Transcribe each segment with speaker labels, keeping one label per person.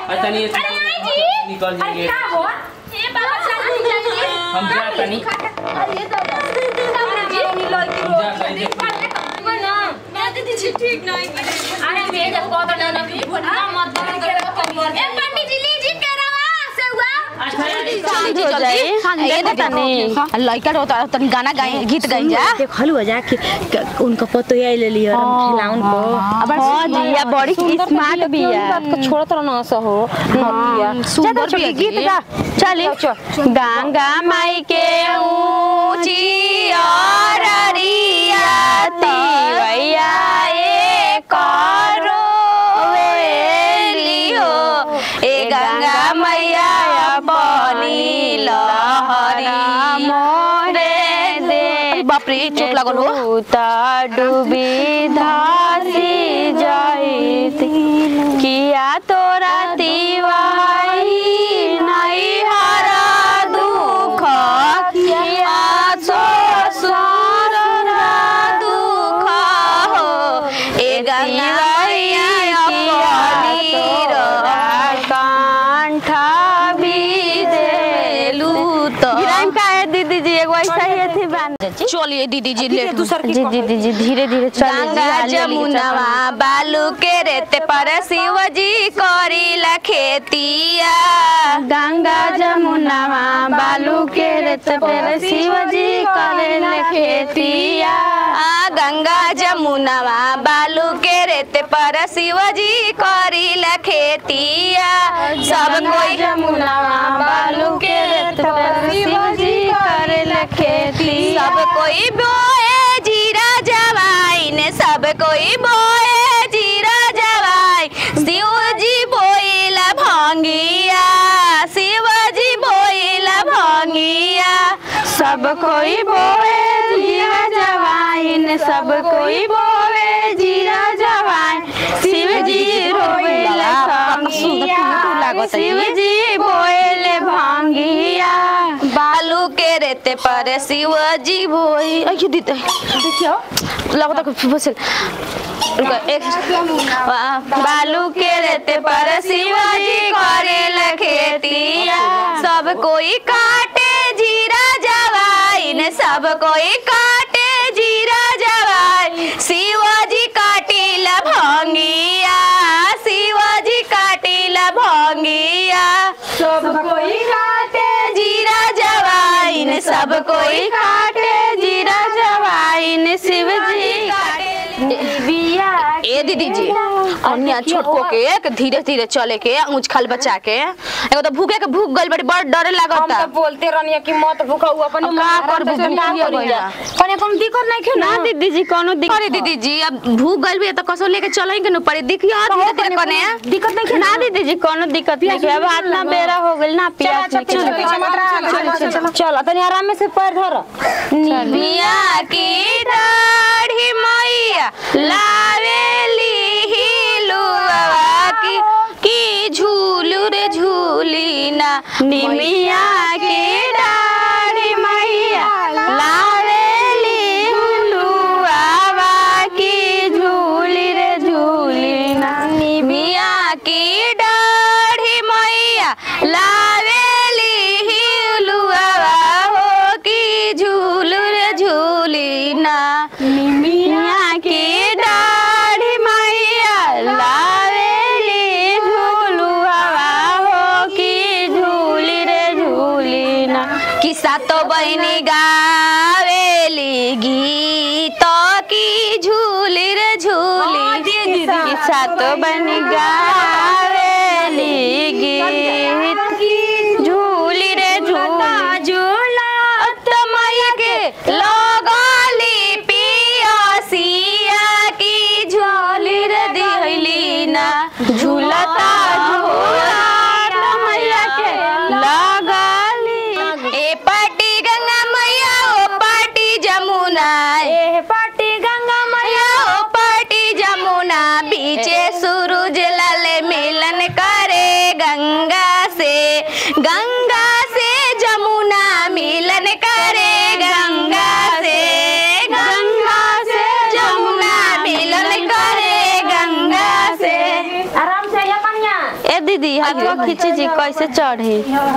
Speaker 1: अच्छा नहीं
Speaker 2: अरे नहीं जी
Speaker 1: निकल
Speaker 2: अरे
Speaker 1: जाएंगे
Speaker 2: क्या हो ये बाबा चला चलिए
Speaker 1: हम जा तनी
Speaker 2: अरे दादा जी
Speaker 1: हम जा तनी
Speaker 2: ठीक नहीं अरे मेरे को तो ना भी भोला मत बंद कर ए पंडित जी लीजिए केरावा से हुआ
Speaker 1: अच्छा
Speaker 3: हो जाए ये तो तनी लड़का रोता तनी गाना गाए गीत गाई जा
Speaker 4: देखलू हो जाके उनका पतो ये ले लियो हम खिलाउन को
Speaker 3: हां जी या बड़ी स्मार्ट भी है
Speaker 4: बात को छोड़त रहना सा हो नतिया
Speaker 3: सुंदर भी है
Speaker 4: गीत
Speaker 3: जी।
Speaker 4: गा
Speaker 3: चली गंगा माई के ऊंची और रियाती भैया ए करो वेली हो ए गंगा मैया अपनी लहरी मोरे दे बाप रे चोट लागल हो ता डूबी धासी जाईती किया तोरा तिवाई नहीं हरा दुख किया ससुर दुख हो ए गंगाई अपनी कंठा भी देलू तो का है दीदी जी एगो ऐसा ही थी बान चलिए दीदी जी लेट दूसर जी जी जी धीरे धीरे गंगा जमुनवा बालू के रेते पर शिव जी करीला खेतिया गंगा जमुनवा बालू के रेते पर शिव जी करेला खेतिया आ गंगा जमुनवा बालू के रेते पर शिव जी करीला खेतिया सब कोई जमुनवा बालू के रेते पर शिव जी करेला खेती सब कोई बोए जीरा जवाइन सब कोई बोए जीरा जवाइन शिव जी बोइला भंगिया शिव जी बोइला भंगिया सब कोई बोए जीरा जवाइन सब कोई बोए जीरा जवाइन शिव जी रोइला भंगिया शिव जी बोइले भंगिया बालू के रेते पर शिव जी बोई अयो दीदी देखियो लगता कि फुसल रुको एक बा- बालू के रेते पर शिव जी करेला खेतिया सब कोई काटे जीरा जवाइन सब कोई काटे जीरा जवाइन शिवाजी काटिला भंगिया शिवाजी काटिला भंगिया सब कोई काटे जीरा जवाइन सब कोई काटे जीरा जवाइन शिव जी ए दीदी जी अन्य छोटको के के धीरे धीरे चले के ऊंच खाल बचा के एगो तो भूखे के भूख गइल बड़ी बड़ डर
Speaker 4: हम
Speaker 3: लागता
Speaker 4: तो बोलते रहनी कि मत भूखा हुआ अपन
Speaker 3: अब का कर भूखिया भइला।
Speaker 4: कने कम दिक्कत नहीं क्यों
Speaker 3: ना दीदी जी कोनो दिक्कत अरे दीदी जी अब भूख गइल भी है तो कसो लेके चलेंगे न पड़ी दिखियो धीरे धीरे कने
Speaker 4: दिक्कत नहीं
Speaker 3: ना दीदी जी कोनो दिक्कत नहीं है अब इतना बेरा हो गइल ना पिया
Speaker 4: चल तनी आराम में से पैर धर
Speaker 3: मिया की दाढ़ी मैया लावेली हिलुआ की की झूलू रे झूली ना निमिया की दाढ़ी मैया लावेली हिलुआ की झूली रे झूली ना निमिया की दाढ़ी मैया लावेली हिलुआ हो की झूलू रे झूली ना निमिया की दाढ़ी मैया लावेली झूलुआ हो की झूली रे झूली ना किस्सा तो बहनी गावेली गीत की झूली रे झूली किस्सा तो बहनी गावेली गीत झूली रे झूला झूला तमय के लगली पियसिया की झोली रे दिहली ना झूलता झूला तमय के लगली ए पाटी गंगा मैया ओ पाटी जमुना ए पाटी गंगा मैया ओ पाटी जमुना बीचे सूरज लाल मिलन करे गंगा से गंगा से जमुना मिलन करे गंगा से गंगा से जमुना मिलन करे गंगा से
Speaker 4: आराम से
Speaker 3: दीदी हाथवा खींची जी कैसे चढ़ी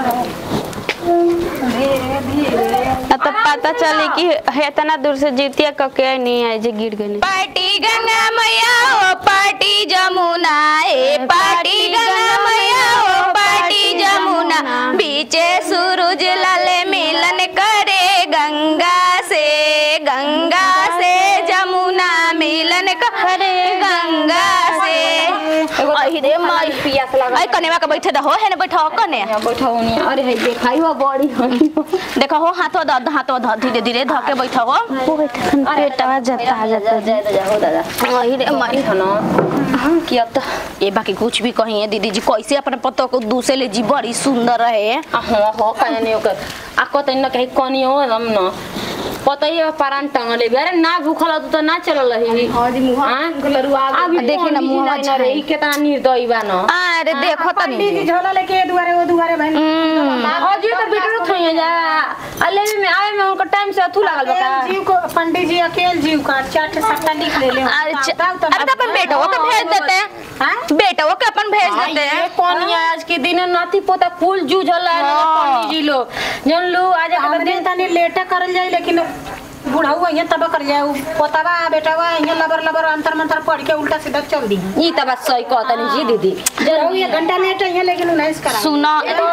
Speaker 3: अब तो पता चली कि है इतना दूर से जीतिया कके नहीं आए जे गिर गई पार्टी गंगा मैया ओ पार्टी जमुना ए पार्टी गंगा मैया ओ पार्टी जमुना बीचे सूरज लाले मिलन करे गंगा से गंगा से जमुना मिलन करे गंगा से अहि रे माई
Speaker 2: पियास लगा
Speaker 3: आई कनेवा के बैठे दहो है ने बैठो कने
Speaker 2: बैठा होनी अरे है देखाई हो बड़ी होनी
Speaker 3: देखो हो हाथो द हाथो ध धीरे धीरे धके बैठो हो पेटवा जता जता
Speaker 2: जाओ दादा
Speaker 3: अहि रे माई
Speaker 2: खाना
Speaker 3: कि अब तो ये बाकी कुछ भी कही है दीदी जी कैसे अपने पतो को दूसरे ले जी बड़ी सुंदर रहे
Speaker 2: आ हो हो काहे नहीं ओकर आ कतै न कहीं कनी हो हम न पता ही है पारान टंगले भी अरे ना भूखल तू तो ना चलल रही हां जी मुहा लरुआ अभी
Speaker 3: देखी ना मुहवा
Speaker 2: ना रे केतना निर्दयी बा न
Speaker 3: अरे देखो तो नहीं
Speaker 5: झोला लेके ए दुआरे वो दुआरे बहन
Speaker 2: अजी तो बेटर थई जा अले में आवे में उनका टाइम से अथु लागल बा का
Speaker 5: जीव को पंडित जी अकेले जीव का चार सट्टा लिख ले ले
Speaker 3: अरे च- अरे तो अपन बेटो को भेज देते हैं बेटो को अपन भेज देते
Speaker 2: ये
Speaker 3: हैं
Speaker 2: कोनिया आज के दिन नाती पोता कुल जूझल है पंडित जी लोग जन लो आज
Speaker 5: हमरे तनी लेटे करल जाई लेकिन बुढ़ाऊ यहाँ तब कर जाए पोतावा बेटावा यहाँ लबर लबर अंतर मंतर पढ़ के उल्टा सीधा चल दी
Speaker 2: ई त बात सही कहतनी जी दीदी
Speaker 5: बुढ़ाऊ ये घंटा लेट है लेकिन नहीं करा
Speaker 3: सुनो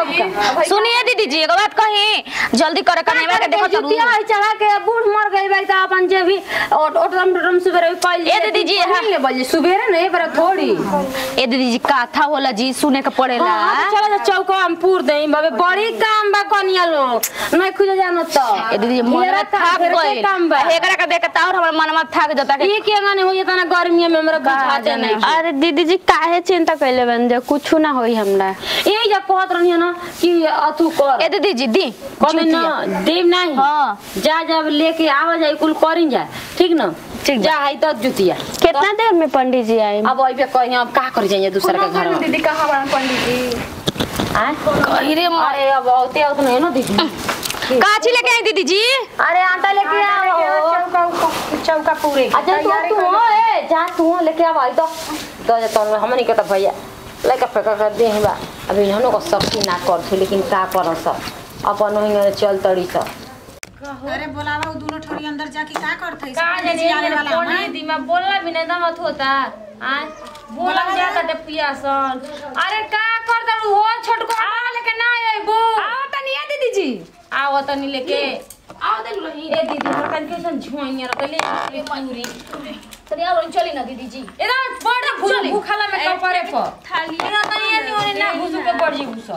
Speaker 3: सुनिए दीदी जी एगो बात कही जल्दी करे करने के देखो जरूर
Speaker 2: जुतिया है चढ़ा के बूढ़ मर गई भाई त अपन जे भी ओट ओटरम टोटरम सुबेरे पाइल
Speaker 3: ए दीदी जी, हाँ।
Speaker 2: ले बजे सुबेरे नहीं पर थोड़ी
Speaker 3: ए दीदी जी काथा होला जी सुने के पड़ेला
Speaker 2: हां चलो जा चौका हम पूर देई बाबे बड़ी काम बा कनिया लोग नहीं खुज जानो त
Speaker 3: ए दीदी जी मन
Speaker 2: हेरा
Speaker 3: में
Speaker 2: काम,
Speaker 3: थक
Speaker 2: हेरा के
Speaker 3: गइल
Speaker 2: काम बा
Speaker 3: एकरा के देख के तार हमर मन में थक जाता कि
Speaker 2: ये के गाने हो ये तना गर्मी में हमरा बुझाते नहीं
Speaker 3: अरे दीदी जी काहे चिंता कैले बन जा कुछ ना होई हमरा
Speaker 2: यही जा कहत रहनी ना कि अथु कर
Speaker 3: ए दीदी जी दी
Speaker 2: कभी
Speaker 3: जुतिया।
Speaker 2: ना देव नहीं
Speaker 3: हाँ
Speaker 2: जा जब लेके आवा जाए कुल करिन जाए ठीक ना
Speaker 3: ठीक बा।
Speaker 2: जा है तो जुतिया
Speaker 3: कितना देर में पंडित जी आए
Speaker 2: अब अइबे कहीं अब का कर जाइए दूसरा के घर में
Speaker 5: दीदी कहाँ बड़ा पंडित जी
Speaker 2: आय?
Speaker 3: कही रे माँ।
Speaker 2: अरे अब औते औत नहीं ना दीदी
Speaker 3: काची लेके आई दीदी जी
Speaker 2: अरे आटा लेके आओ
Speaker 5: चौका चौका पूरे की
Speaker 2: अच्छा तू
Speaker 5: तैयारी
Speaker 2: तू
Speaker 5: कर-
Speaker 2: हो ए जा तू हो लेके आवा तो तो जा तो हमनी के तो भैया लेके फेंका कर दे बा अभी हमनो को शक्ति ना कर थी लेकिन का कर सब अपन वही चल तड़ी सब
Speaker 5: अरे बोलावा वो दोनों ठोरी अंदर जाके का करते
Speaker 2: का जाने
Speaker 5: आने वाला है
Speaker 2: कोनी दी मैं बोलला भी नहीं दमत होता आय बोला जाता ते पियासन अरे का कर दरू हो छोटको आ लेके ना आइबू आओ तनी ए दीदी जी आओ तनी लेके आओ तनी रही ए दीदी मोर कन कैसन झोइया रखले ए मयूरी तनी आओ चली ना दीदी जी ए ना बड़ा फूल भूखाला में कपरे पर थाली ए ना तनी ए ओने ना घुसु के पड़ जी घुस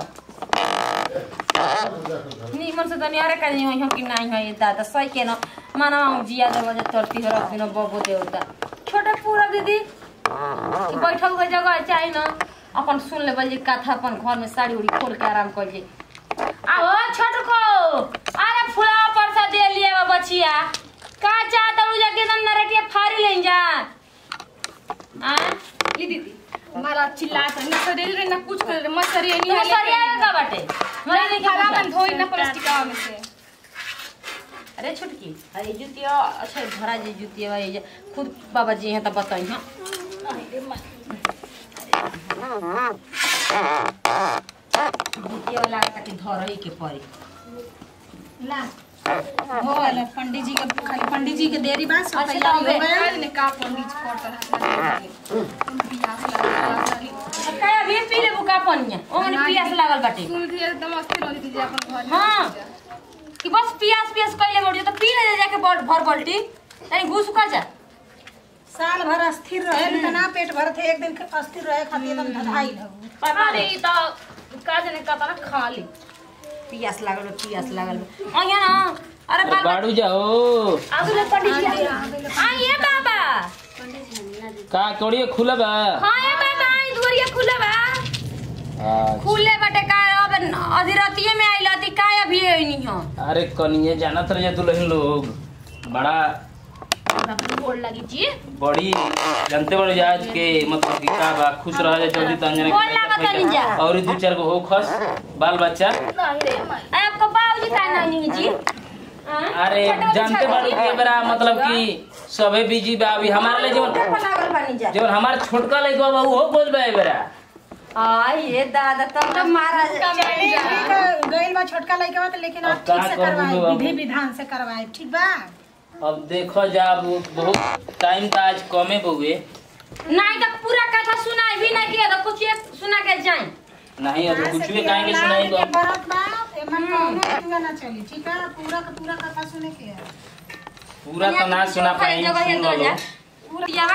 Speaker 2: नी मन से तनी अरे काजी हो कि नाही है दादा सही के न माना जिया देव जे तरती हो रख दिन बबो देवता छोटे पूरा दीदी कि बैठल के जगह चाही न अपन सुन ले बल जे कथा अपन घर में साड़ी उड़ी खोल के आराम कर जे आओ छोट को अरे फुला पर से दे लिए बा बचिया का चाहता हूं जाके दम नरटिया फाड़ी लें जा आ ली दीदी
Speaker 6: मारा चिल्लात रहे ना शरीर रे ना कुछ कर रे मत शरीर
Speaker 2: तू
Speaker 6: नहीं
Speaker 2: सरिया का बाटे मरे नहीं
Speaker 6: खाना
Speaker 2: खावा
Speaker 6: मन धोई ना प्लास्टिक में से
Speaker 2: अरे छुटकी अरे जुतिया अच्छा धरा जे जुतिया बा ये जे खुद बाबा जी हैं तो बताई हां जुतिया वाला के धरई के पड़ी
Speaker 5: ला हो वाला पंडित जी के खाली पंडित जी के देरी बाद सब
Speaker 2: अच्छा,
Speaker 5: तैयारी
Speaker 2: तो
Speaker 5: हो गया
Speaker 6: आज ने का पंडित करता है बियाह लगा
Speaker 2: काया भी पी ले बुका पनिया ओमने पियास लागल बाटे
Speaker 6: सुन के एकदम अस्थिर हो दीजिए अपन घर में
Speaker 2: हां कि बस पियास पियास कइले बड़ी तो पी ले जाके बड़ भर बल्टी तनी घुस का जा
Speaker 5: साल भर अस्थिर रहे न ना पेट भर थे एक दिन अस्थिर रहे खातिर एकदम धधाई हो
Speaker 2: पता नहीं तो का जाने का तना खा ली पियास लागल बा, पियास लागल बा। अइया ना अरे बाल
Speaker 1: बाड़ू जाओ
Speaker 2: आगु ले पंडित जी आइए बाबा
Speaker 1: का कौड़िए खुला बा
Speaker 2: हाँ ये बाबा आई दुवरिया खुला बा
Speaker 1: अच्छा।
Speaker 2: खुले बटे का अब अधिरतिये में आइल अति का अभी नहीं हो
Speaker 1: अरे कनिए जानत रहे दुल्हन लोग बड़ा
Speaker 2: गोड़ लगी जी
Speaker 1: बड़ी जानते बड़े आज के मतलब कि का बा खुश रह जा जल्दी तन जाने
Speaker 2: गोड़ लागत नहीं जा।
Speaker 1: और दू चार गो हो खस बाल बच्चा
Speaker 2: आपको बाबूजी का नहीं जी हाँ?
Speaker 1: अरे
Speaker 2: छोटे वाले
Speaker 1: जानते बड़े
Speaker 2: छोटे
Speaker 1: के बड़ा मतलब कि सबे बिजी बा अभी हमारे लिए जो
Speaker 2: छोटे पर लागल बानी जा
Speaker 1: जो हमार छोटका लइका बा वो बोल बा ए बेरा
Speaker 2: आ ये दादा तब तो महाराज
Speaker 5: चली गइल बा छोटका लइका बा त लेकिन
Speaker 1: अब
Speaker 5: अब ठीक
Speaker 1: का
Speaker 5: से
Speaker 1: करबू
Speaker 5: करवाए
Speaker 1: बाबू?
Speaker 5: विधि विधान से करवाए ठीक बा
Speaker 1: अब देखो जा अब बहुत टाइम तो आज कमे बहुए
Speaker 2: नहीं तो पूरा कथा सुनाई भी नहीं किया तो कुछ एक सुना के जाए
Speaker 1: नहीं अब कुछ भी कहेंगे
Speaker 5: लाल
Speaker 1: सुनाई
Speaker 5: के बरत बा एमन कौनो जुआ ना चली ठीक है पूरा का पूरा कथा सुने के है
Speaker 1: पूरा तो ना सुना पाई सुन लो
Speaker 2: पूरा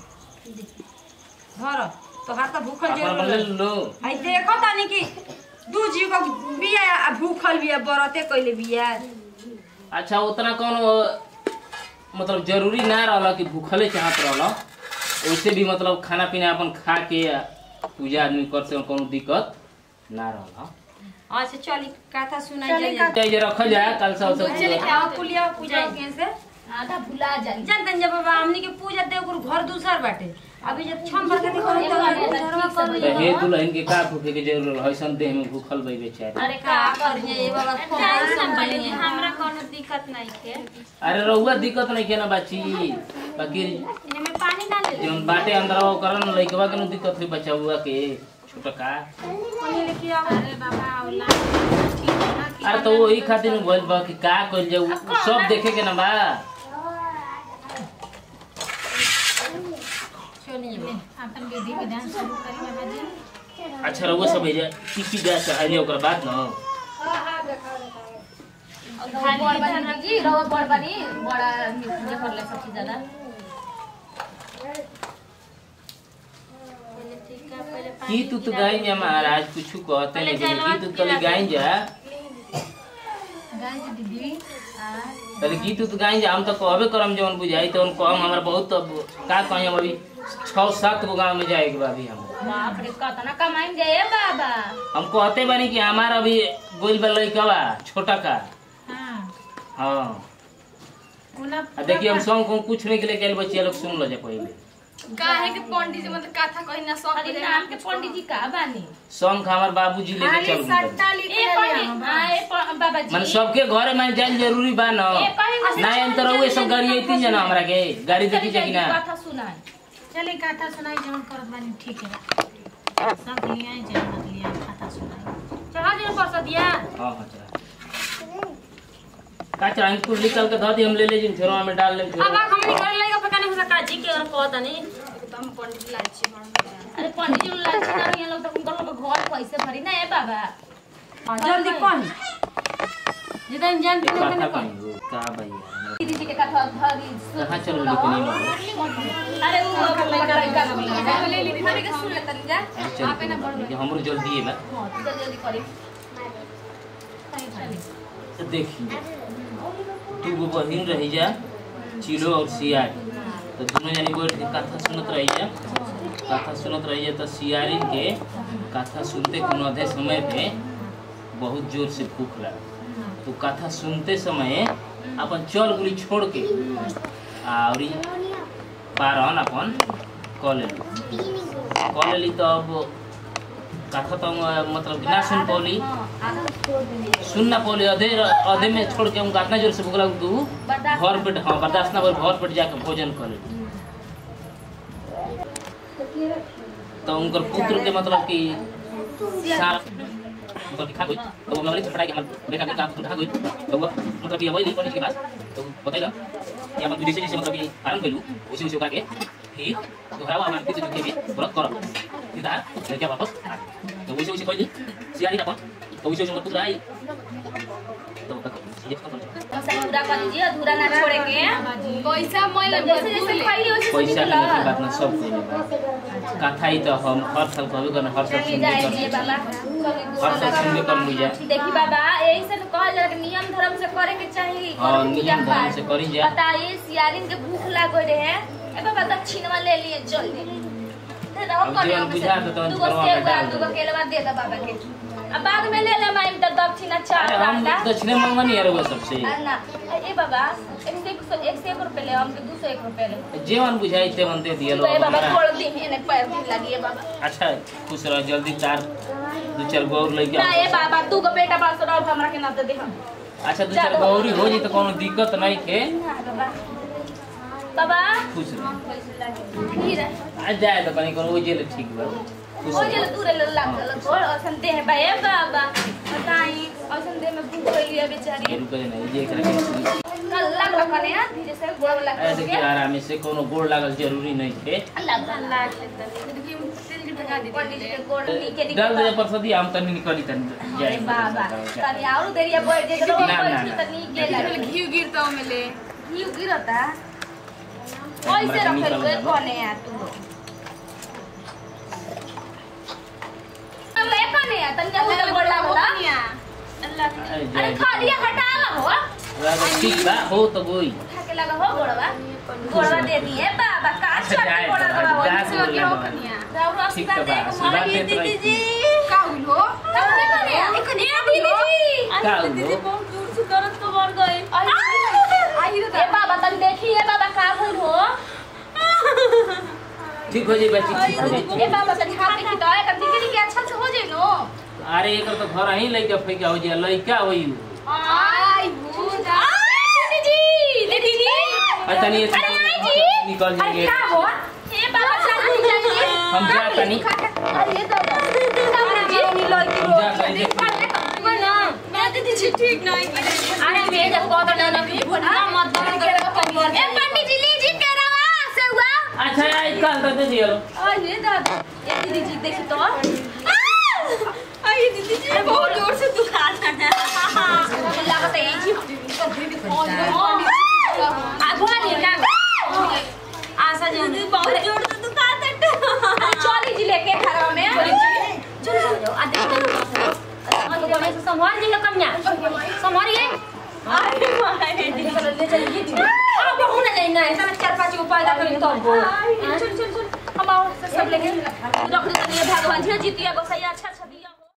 Speaker 2: धर तो हाथ तो भूखल
Speaker 1: अपन
Speaker 2: जरूर
Speaker 1: बोले
Speaker 2: रही।
Speaker 1: लो
Speaker 2: आई देखो तानी कि दू जीव को बिया आ भूखल बिया बरते कइले बिया
Speaker 1: अच्छा उतना कौन मतलब जरूरी ना रहला कि भूखले चाहत रहला वैसे भी मतलब खाना पीना अपन खा के पूजा आदमी करते कोनो दिक्कत ना रहला
Speaker 2: अच्छा चली कथा सुनाई
Speaker 5: चली
Speaker 2: जाए
Speaker 1: चाहे जे रखल जाए कल से
Speaker 2: चले
Speaker 1: सब
Speaker 2: क्या पुलिया पूजा के से
Speaker 3: आधा भुला जाई
Speaker 2: जानतन जब बाबा हमनी के पूजा देव घर दूसर बाटे अभी जब छम भर के देखो तो घरवा कर
Speaker 1: तो हे दुल्हन के का भूखे के जरूर हसन देह में भूखल बई बेचारे
Speaker 2: अरे का करिए ये बाबा फोन संभालिए
Speaker 6: हमरा कोनो दिक्कत नहीं है
Speaker 1: अरे रहुआ दिक्कत नहीं के ना बाची बाकी
Speaker 6: एमे पानी डाल दे
Speaker 1: जौन बाटे अंदर वो करन लइकवा के नु दिक्कत हुई बच्चा हुआ के छोटका
Speaker 5: अरे बाबा औला ठीक है ना कि
Speaker 1: अरे तो वही खातिर नु बोल बा कि का कइल जाऊ सब देखे के ना बा
Speaker 2: चलिए
Speaker 5: अपन विधि विधान शुरू करी बाबा जी
Speaker 1: अच्छा रहुआ सब भेजा की की जा चाहिए ओकर बाद न
Speaker 3: बड़ बनी जी रवा बड़ बनी बड़ा पूजा कर ले सबसे ज्यादा
Speaker 1: की तू तो गाई जा महाराज कुछ कहते नहीं की तू तली गाई जा
Speaker 5: गाय जी दीदी
Speaker 1: तली की तू तो गाई जा हम तो कहबे करम जवन बुझाई तो उनको हम हमरा बहुत अब का कहीं हम अभी छह सात गो गांव में जाए के बा अभी हम
Speaker 3: बाप रे कतना कमाइन जाए बाबा
Speaker 1: हम कहते बानी कि हमारा अभी गोल बा लइकवा छोटा का
Speaker 5: हाँ
Speaker 1: हाँ
Speaker 5: उना
Speaker 1: आ देखिए हम सॉन्ग को कुछ नहीं के लिए बच्चे लोग सुन लो जा पहले
Speaker 6: काहे के पंडित जी मतलब कथा कही ना सब
Speaker 3: अरे नाम के पंडित जी का बानी
Speaker 1: सॉन्ग हमार बाबूजी लेके
Speaker 5: खाली
Speaker 1: चल गए
Speaker 5: सट्टा लिख
Speaker 3: ए
Speaker 5: ले
Speaker 3: पंडित हां ए प- बाबा जी
Speaker 1: मन सबके घरे में जाइल जरूरी बा न
Speaker 3: ए कहीं
Speaker 1: ना अंतर हुए सब गाड़ी आई जना हमरा के गाड़ी देखी जाए कि ना
Speaker 3: कथा सुनाई
Speaker 5: चली कथा सुनाई जवन करत बानी ठीक है सब लिया जाए मत लिया कथा सुनाई
Speaker 2: चढ़ा दिन पर दिया
Speaker 1: हां हां चला का चला हम कुछ निकल के धर दी हम ले ले जिन फेरो में डाल ले
Speaker 2: अब हमनी कर लेगा पता नहीं हो सका जी के अगर कहता नहीं
Speaker 6: एकदम पंडित लाई छी हम
Speaker 3: अरे पंडित जी लोग लड़की ना ये लोग तो उनका लोग घर पैसे भरी ना ए बाबा
Speaker 2: जल्दी कही जितन जान तू
Speaker 1: का
Speaker 2: उतने
Speaker 1: का
Speaker 2: कही
Speaker 1: का भैया
Speaker 3: दीदी जी के कथा भरी
Speaker 1: कहां चल लोकनी में
Speaker 3: अरे वो लड़का लोग
Speaker 6: ले ली थारे के सुन ले तनी जा आपे ना बढ़
Speaker 1: हमरो जल्दी है बा
Speaker 3: हां जल्दी जल्दी करी
Speaker 1: देखिए तू वो बहिन रही जा चिलो और सियारी तो दोनों जनी बैठ के कथा सुनत रही जा कथा सुनत रही जा तो सियारी के कथा सुनते के आधे समय पे बहुत जोर से भूख लगा तो कथा सुनते समय अपन चल गुली छोड़ के और ई पारन अपन कऽ लेली कऽ लेली तो अब कथा तो हम, मतलब ना सुन पौली सुन ना पौली अधे अधे में छोड़ के उनका इतना जोर से भूख लगा तू
Speaker 3: बर्दाश्त
Speaker 1: घर पेट हाँ बर्दाश्त ना भर घर पेट जाके भोजन करे तो उनकर पुत्र के मतलब कि सार मतलब कि खा गई तो वो मतलब फटाके हमर बेटा के काम खा गई तो वो मतलब कि वही कॉलेज के पास तो बताइला कि हम विदेश जैसे मतलब कि आरंभ कइलू उसी उसी करके फिर दोहरावा हम किसी के भी व्रत करब सीधा लेके वापस आ। तो वैसे वैसे कइली सियारी अपन तो वैसे वैसे उनकर पुत्र आई तो ये खत्म
Speaker 3: सब पूरा कर दीजिए अधूरा ना छोड़े के
Speaker 6: पैसा मैं
Speaker 3: जैसे जैसे खाई वैसे
Speaker 1: पैसा
Speaker 3: निकला
Speaker 1: के बात ना सब कइले बा कथा ही तो हम हर साल कहबे करना हर साल
Speaker 3: चलिए
Speaker 1: सुनबे
Speaker 3: जाइए
Speaker 1: करना
Speaker 3: बाबा
Speaker 1: हर साल सुनबे कर मुझे
Speaker 3: देखी बाबा यही से तो कहल जाला कि नियम धर्म से करे के चाहिए
Speaker 1: हाँ,
Speaker 3: कोनो पूजा
Speaker 1: नियम धर्म
Speaker 3: पाठ।
Speaker 1: से करी जा।
Speaker 3: बताइए सियारिन के भूख लागो रहे ए बाबा दक्षिणवा ले लिए जल्दी दे दो
Speaker 1: अब
Speaker 3: कने
Speaker 1: जीवन बुझा के तो
Speaker 3: दूगो
Speaker 1: घरवा में
Speaker 3: सेब
Speaker 1: डाल
Speaker 3: दूगो
Speaker 1: दो।
Speaker 3: केलवा दे दो बाबा के अब बाद में ले ले माई तो दक्षिणा चार
Speaker 1: अरे हम
Speaker 3: बाटा
Speaker 1: दक्षिणे मंगनी है वो सबसे
Speaker 3: ना ए बाबा एक से एक सौ एक से एक रुपए ले हमके दो सौ एक रुपए ले
Speaker 1: जेवन बुझाई तेवन दे दिया
Speaker 3: तो ए
Speaker 1: लोग
Speaker 3: बाबा
Speaker 1: हमारा
Speaker 3: थोड़ा दिन एने पैर दिन लगी है बाबा
Speaker 1: अच्छा खुश रह जल्दी चार दो चार गौर लेके
Speaker 3: ना
Speaker 1: आओ।
Speaker 3: ए बाबा तू को बेटा पास रहो हमरा के ना तो दे हम
Speaker 1: अच्छा दो चार गौरी हो जी तो कोनो दिक्कत नहीं के
Speaker 3: ना बाबा बाबा
Speaker 1: खुश रह
Speaker 3: हीरा
Speaker 1: आज जाए तो कहीं कोनो जेल ठीक बा खुश
Speaker 6: ओ
Speaker 1: रहो।
Speaker 6: जल दूर ले लग लग गोड़ औसन दे है बे बाबा बताई औसन दे में भूख गई है बेचारी
Speaker 1: ये रुपए नहीं ये एकरा के
Speaker 6: कल लग लग कने हां धीरे से गोड़ लग
Speaker 1: ऐसे कि आराम से कोनो गोड़ लागल जरूरी नहीं थे
Speaker 6: लग लग देखिए तेल की लगा दी पंडित जी के गोड़ नीचे
Speaker 1: डाल दे
Speaker 6: निकल
Speaker 1: पर सदी हम तनी निकली तनी
Speaker 6: अरे बाबा तनी और देरिया बैठ जे तो
Speaker 1: ना, ना, ना।
Speaker 6: तनी के लग
Speaker 4: घी गिरता मिले
Speaker 6: घी गिरता
Speaker 1: हमरा
Speaker 6: ऐसे
Speaker 1: के
Speaker 6: रखे
Speaker 1: निकल
Speaker 6: हुए
Speaker 1: जाबो।
Speaker 6: कोने आ तू अब ले कोने आ तनी के गोड़ लागला
Speaker 1: अरे
Speaker 6: अरे
Speaker 1: जय
Speaker 6: खालिया हटा ला हो
Speaker 1: राजा ठीक बा हो तो गोई
Speaker 6: उठा के लगा हो गोड़वा गोड़वा दे दिए बाबा का
Speaker 1: अच्छा,
Speaker 6: छोटी
Speaker 1: जाए तो
Speaker 6: गोड़वा
Speaker 1: बाबा,
Speaker 6: हो
Speaker 1: जाए तो
Speaker 6: से
Speaker 1: बाबा।
Speaker 6: हो कनिया राउर
Speaker 1: ठीक तो
Speaker 6: आशीर्वाद
Speaker 1: बा,
Speaker 6: दे
Speaker 1: आशीर्वाद
Speaker 6: कुमारी
Speaker 1: देत
Speaker 6: दीदी
Speaker 1: रही।
Speaker 6: जी
Speaker 4: का हुलो
Speaker 6: कौन करे एक दीदी जी
Speaker 1: का हो
Speaker 6: बहुत दूर से दर्द तो बढ़ गई आई रे ए बाबा तन देखी ए बाबा का भइल हो
Speaker 1: ठीक हो जाई बच्ची ठीक हो जाई
Speaker 6: ए बाबा तन हाथ देखी तो एक दिखी के अच्छा से हो जाई नो
Speaker 1: अरे एकर तो घर ही लइका फैका हो जाए लइका होई
Speaker 6: आई भूजा दीदी जी दीदी जी
Speaker 1: अरे तनी ऐसे
Speaker 6: अरे
Speaker 1: तो
Speaker 6: आई जी
Speaker 1: निकल
Speaker 6: अरे
Speaker 1: जाएंगे
Speaker 6: क्या हुआ ए बाबा चल जाइए
Speaker 1: हम जा तनी
Speaker 6: अरे दादा दादा जी नहीं लगी
Speaker 1: हम जा तनी
Speaker 6: ना मैं दीदी जी ठीक नहीं की अरे मैं जब कह दो ना कि भुला मत दर्द करे ए पंडित जी लीजिए करवा से हुआ
Speaker 1: अच्छा आई कल तो दे दियो
Speaker 6: अरे दादा ए दीदी जी देखी तो
Speaker 4: आई दीदी जी बहुत जोर से दुखा था
Speaker 6: लागत है जी आगो नहीं का आशा जी
Speaker 4: बहुत जोर से दुखा था
Speaker 6: चली जी लेके घरवा में चलो चलो आ देखो हम तो से संभाल जी कन्या संभालिए अरे मारे चलो ले चलिए अब हम ना जाए ना ऐसा चार पांच उपाय का करें तो चल चल चल हम आओ सब लेके रख दे भगवान जी जीतिया गोसैया अच्छा अच्छा